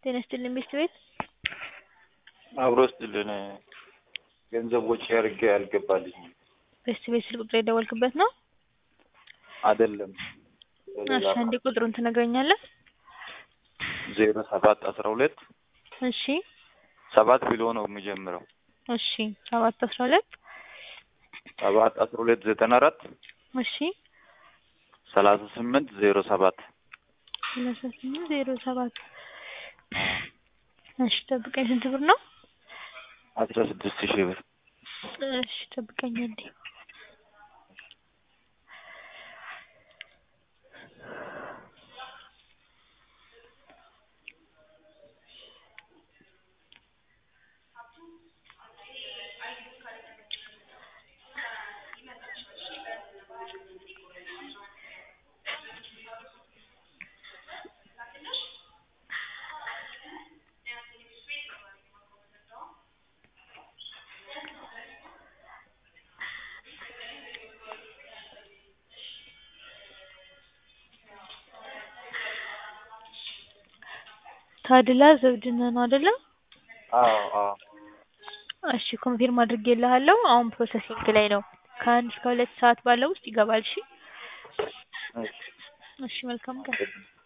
ጤና ይስጥልኝ ቤት ቤት አብሮ ስጥልን ገንዘብ ወጪ አድርጌ አልገባልኝም። ቤት ቤት ስልክ ቁጥር የደወልክበት ነው? አይደለም እሺ አንዴ ቁጥሩን ትነግረኛለህ? ዜሮ ሰባት አስራ ሁለት እሺ ሰባት ብሎ ነው የሚጀምረው። እሺ ሰባት አስራ ሁለት ሰባት አስራ ሁለት ዘጠና አራት እሺ ሰላሳ ስምንት ዜሮ ሰባት ሰላሳ ስምንት ዜሮ ሰባት እሺ ጠብቀኝ። ስንት ብር ነው? አስራ ስድስት ሺህ ብር እሺ ጠብቀኝ አንዴ ታድላ ዘውድነህ ነው አይደለ? አዎ አዎ እሺ ኮንፊርም አድርጌልሃለሁ። አሁን ፕሮሰሲንግ ላይ ነው። ከአንድ እስከ ሁለት ሰዓት ባለው ውስጥ ይገባል። እሺ እሺ እሺ መልካም ቀን።